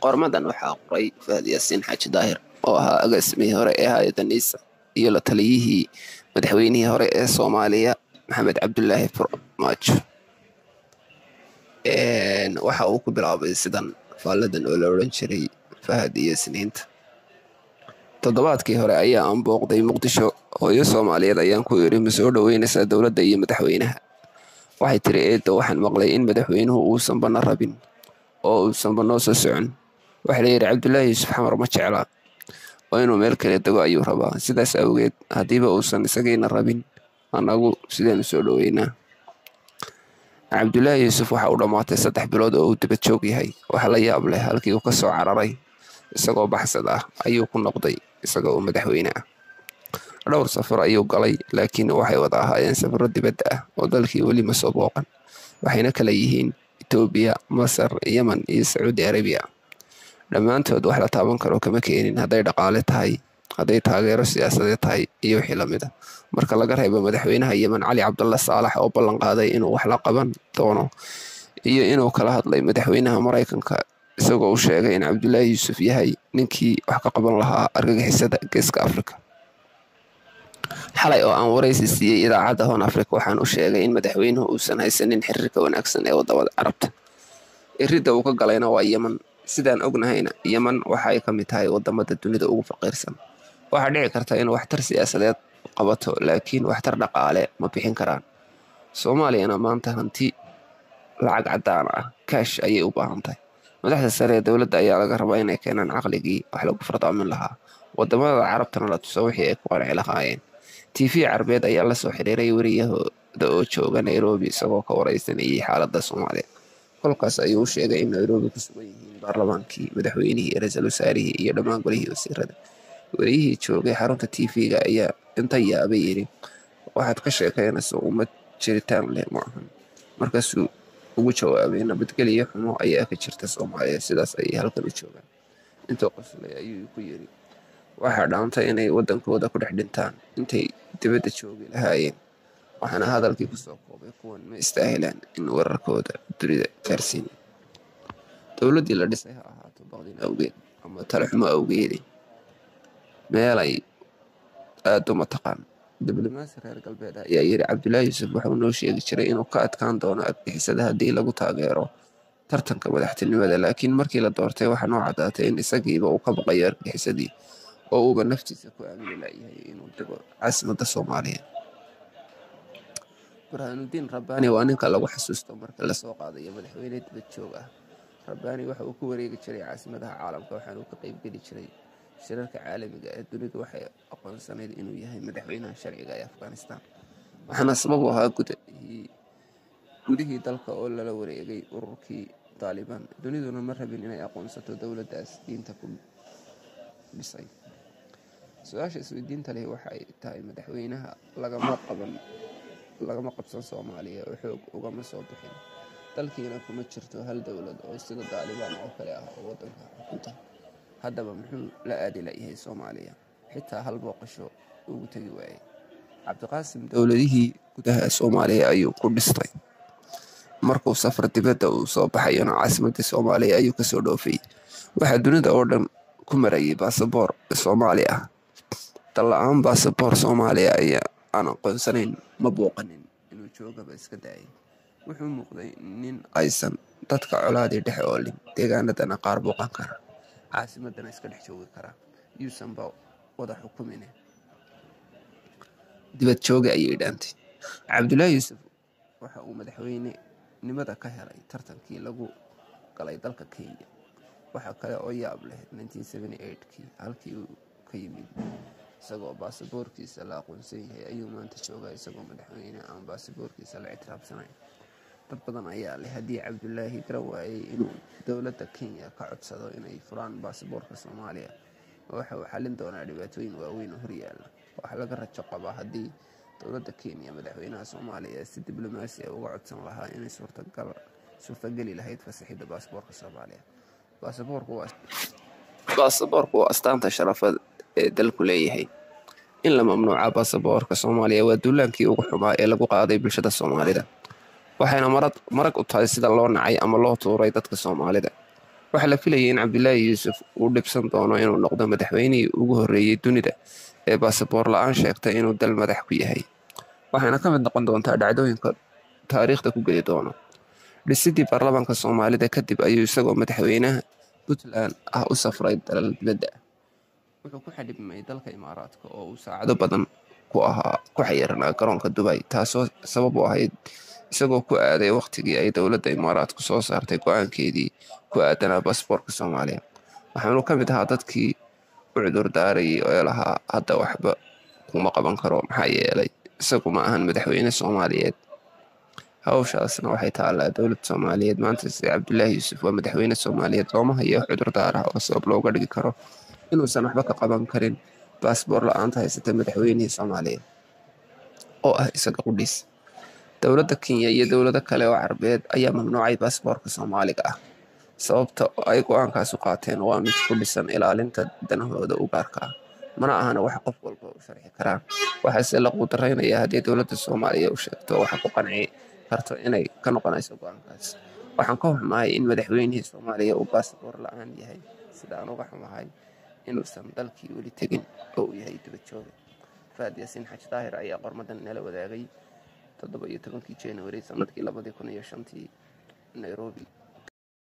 qormadan waxaa qoray fahad yaasiin xaaji daahir oo ahaa agaasimihii hore ee hay-adda niisa iyo la taliyihii madaxweynihii hore ee soomaaliya maxamed cabdulaahi farmaajo waxa uu ku bilaabay sidan faalladan oo la odhan jiray fahad iyo isniinta toddobaadkii hore ayaa aan booqday muqdisho hooyo soomaaliyeed ayaan ku yidhi ma soo dhoweynaysaa dowladda iyo madaxweynaha waxay tiri eedda waxaan maqlay in madaxweynuhu uusan bana rabin oo uusanba noo soo socon waxaa layidhi cabdulaahi yuusuf xamar ma jeclaa oo inuu meel kale dego ayuu rabaa sidaas awgeed haddiiba uusan isagiina rabin annagu sideenu soo dhoweynaa cabdulaahi yuusuf waxa uu dhammaatay saddex bilood oo uu dibad joog yahay waxa la yaab leh halkii uu ka soo cararay isagoo baxsad ah ayuu ku noqday isaga oo madaxweyne ah dhowr safar ayuu galay laakiin waxay wada ahaayeen safaro dibadda ah oo dalkii weli ma soo booqan waxayna kala yihiin etoobiya masar yemen iyo sacuudi arabiya dhammaantood wax la taaban karo kama keenin hadday dhaqaale tahay hadday taageero siyaasadeed tahay iyo wixii lamid a marka laga reebo madaxweynaha yemen cali cabdalla saalax oo ballan qaaday inuu wax la qaban doono iyo inuu kala hadlay madaxweynaha maraykanka isagoo u sheegay in cabdulaahi yuusuf yahay ninkii wax ka qaban lahaa argagixisada geeska afrika xalay oo aan waraysi siiyey idaacadda hoon afrika waxaan u sheegay in madaxweynuhu uusan haysanin xiriirka wanaagsan ee wadamada carabta iridda uu ka galayna waa yemen sidaan ognahayna yemen waxa ay ka mid tahay wadamada dunida ugu faqiirsan waxaa dhici karta in waxtar siyaasadeed qabato laakiin waxtar dhaqaale ma bixin karaan soomaaliyana maanta hanti lacag caddaan ah kaash ayay u baahan tahay madaxda sare ee dowladda ayaa laga rabaa inay keenaan caqligii wax lagu fardaamin lahaa wadamada carabtana la tuso wixii ay ku qanci lahaayeen t v carbeed ayaa la soo xiriiray wariyahooda oo jooga nairobi isagoo ka wareysanayay xaaladda soomaaliya kolkaas ayuu u sheegay in nairobi ku sugan yihiin baarlamaankii madaxweynihii ra-iisul wasaarihii iyo dhammaan golihii wasiirada wariyihii joogay xarunta t v-ga ayaa inta yaabay yidhi waxaad ka sheekaynaysa ummad jiritaan leh ma ahan markaasuu ugu jawaabay nabadgelyo xumo ayaa ka jirta soomaaliya sidaas ayay halkan u joogaan intuu qoslay ayuu ku yidhi waxaa dhaantay inay waddankooda ku dhex dhintaan intay dibadda joogi lahaayeen waxaana hadalkii kusoo koobay kuwan ma istaahilaan in wararkooda dunida gaarsiin dowladdii la dhisay ha ahaato baqdin awgeed ama talaxumo awgeedi meelay aada uma taqaan diblomaasi reer galbeed ah ayaa yidhi cabdulaahi yuusuf wuxuu noo sheegi jiray inuu ka adkaan doono argixisada haddii lagu taageero tartanka madaxtinimada laakiin markii la doortay waxaa noo caddaatay in isagiiba uu ka baqayo argixisadii oo uuba naftiisa ku aamini layahay inuu dego caasimadda soomaaliya burhaanudiin rabbaani waa ninka lagu xasuusto marka lasoo qaadayo madaxweyne dibad joog ah rabbaani waxa uu ku wareegi jiray caasimadaha caalamka waxaanuu ka qeybgeli jiray shirarka caalamiga ee dunidu waxay aqoonsanayd inuu yahay madaxweynaha sharciga ee afghanistan waxaana sabab u ahaa gudihii dalka oo lala wareegay ururkii taalibaan duniduna ma rabin inay aqoonsato dowladdaas diinta ku dhisay su-aasha isweydiinta leh waxay tahay madaxweynaha lagama qaban lagama qabsan soomaaliya oo xoog ugama soo bixin dalkiina kuma jirto hal dowlad oo sida daalibaan oo kale ah oo waddanka xukunta haddaba muxuu la aadi layahay soomaaliya xitaa hal booqasho ugu tegi waayay cabdiqaasim dowladihii gudaha soomaaliya ayuu ku dhistay markuu safar dibadda uu soo baxayona caasimadii soomaaliya ayuu kasoo dhoofay waxaa dunida oo dhan ku marayay baasaboor soomaali ah dalla-aan baasaboor soomaaliya ayaa aan aqoonsanayn ma booqanin inuu joogaba iska daayay wuxuu muuqday nin aysan dadka colaadii dhexe oolin deegaanadana qaar booqan kara caasimadana iska dhex joogi kara yuusanba wada xukumine dibad jooga ayay dhaantay cabdulaahi yuusuf waxa uu madaxweynenimada ka helay tartankii lagu galay dalka kenya waxa kale oo yaab leh kii halkii uu ka yimid isagoo baasaboorkiisa la aqoonsan yahay ayuu maanta joogaa isagoo madaxweyne aan baasaboorkiisa la ictiraafsanayn dad badan ayaa leh haddii cabdulaahi garan waayey inuu dowladda kenya ka codsado inay furaan baasaboorka soomaaliya waxa uu xallin doonaa dhibaatooyin waaweyn oo horyaala waxaa laga rajo qabaa haddii dowladda kenya madaxweynaha soomaaliya si diblomaasi ah uga codsan lahaa inay suurtageli lahayd fasaxidda baasaboorka soomaaliya baasaboorku waa astaanta sharafad ee dalku leeyahay in la mamnuuca baasaboorka soomaaliya waa duulaankii ugu xumaa ee lagu qaaday bulshada soomaalida waxayna marag u tahay sida loo nacay ama loo tuuray dadka soomaalida waxaa la filayay in cabdilaahi yuusuf uu dhibsan doono inuu noqdo madaxweynihii ugu horreeyey dunida ee baasaboor la-aan sheegtay inuu dal madax ku yahay waxaana ka mid noqon doontaa dhacdooyinka taariikhda ku geli doono dhisidii baarlamaanka soomaalida kadib ayuu isagoo madaxweynaha puntland ah u safray dalal dibadda ah wuxuu ku xadhibmay dalka imaaraadka oo uu saacado badan ku ahaa ku xayiranaa garoonka dubay taasoo sabab u ahayd isagoo ku aaday wakhtigii ay dowladda imaaraadku soo saartay go-aankeedii ku aadanaa baasboorka soomaaliya waxaanu ka mid ahaa dadkii u cudurdaarayay ee lahaa hadda waxba kuma qaban karo maxaa yeelay isagu ma ahan madaxweyne soomaaliyeed hawshaasna waxay taallaa dowladda soomaaliyeed maanta sida cabdulaahi yuusuf waa madaxweyne soomaaliyeed looma hayo cudurdaar ah oo sabab looga dhigi karo inuusan waxba ka qaban karin baasboor la-aanta haysata madaxweynihii soomaaliyeed oo ah isaga qudhiis dowladda kenya iyo dowlado kale oo carabeed ayaa mamnuucay baasboorka soomaaliga ah sababta ay go-aankaas u qaateen waa mid ku dhisan ilaalinta danahooda u gaarka ah mana ahana wax qof walba u sharxi karaan waxaase la quudaraynayaa haddii dowladda soomaaliya u sheegto waxa ku qanci karto inay ka noqonayso go-aankaas waxaan ka xumahay in madaxweynihii soomaaliya uu baasboor la-aan yahay sida aan uga xumahay inuusan dalkii weli tegin oo uu yahay dibadjooga faad yaasiin xaj daahir ayaa qormadan nala wadaagay toddoba iyo tobankii january sanadkii labadii kun iyo shantii nairobi